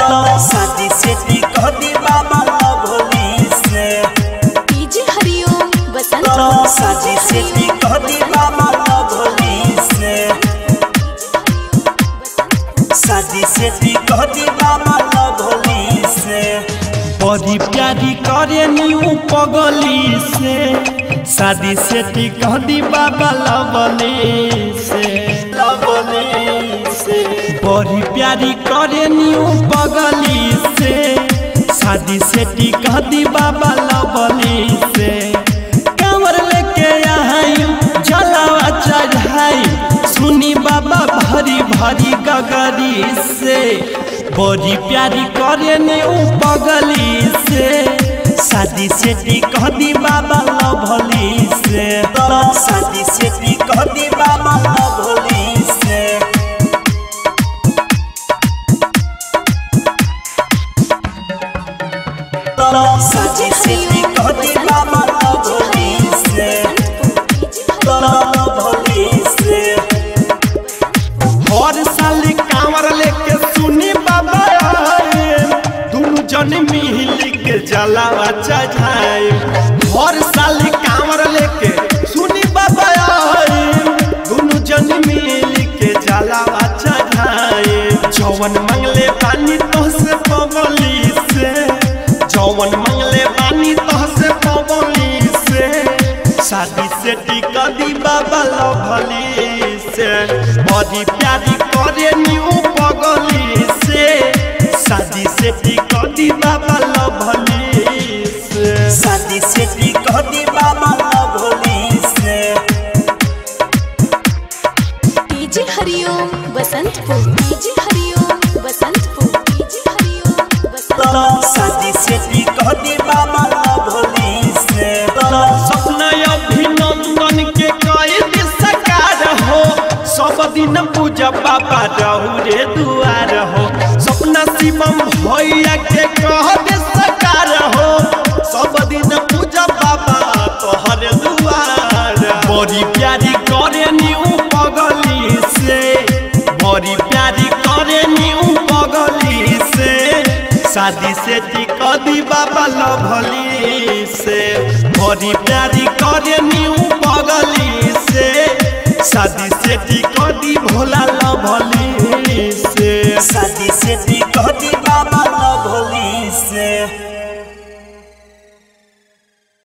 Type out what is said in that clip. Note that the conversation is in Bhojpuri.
शादी से कह दी बाबा भोली से डीजे हरिओम बसंत शादी से कह दी बाबा भोली से शादी से कह दी बाबा भोली से बड़ी प्यारी करे न्यू पगली से शादी से कह दी बाबा लवली से लवली से बड़ी प्यारी करे न्यू पगली से शादी से कह दी बाबा लवली से कमर लेके आई जलावा चढ़ाई सुनी बाबा भरी भरी गगरी से बड़ी प्यारी करे ने ऊ पगली से शादी से कह दी बाबा लभली से शादी से कह दी बाबा भोली से शादी से कह दी बाबा भोली से भोली से हर साल कांवर लेके सुनी बाबा आए दोनों जन मिल के जलावा चढ़ाए हर साल कांवर लेके सुनी बाबा आए दोनों जन मिल के जलावा चढ़ाए जवन मंगले पानी तो से पगली से जवन मंगले पानी तो से पगली से शादी से टिका दी बाबा लभली से बड़ी प्यारी करे न्यू पगली से शादी से टिका दी बाबा लभली से शादी से कह दी बाबा भोली से DJ Hariom Basantpur DJ Hariom Basantpur DJ Hariom Basant शादी से कह दी बाबा भोली से सपना अभिनंदन के कैद सकार हो सब दिन पूजा बाबा रहू रे दुआर हो सपना शिवम भैया के कह दे सकार हो सब दिन पूजा बाबा तोहर दुआर बड़ी प्यारी करे न्यू पगली से बड़ी प्यारी करे न्यू पगली से शादी से टिका दी बाबा लभली से बड़ी प्यारी करे न्यू पगली से शादी से टिका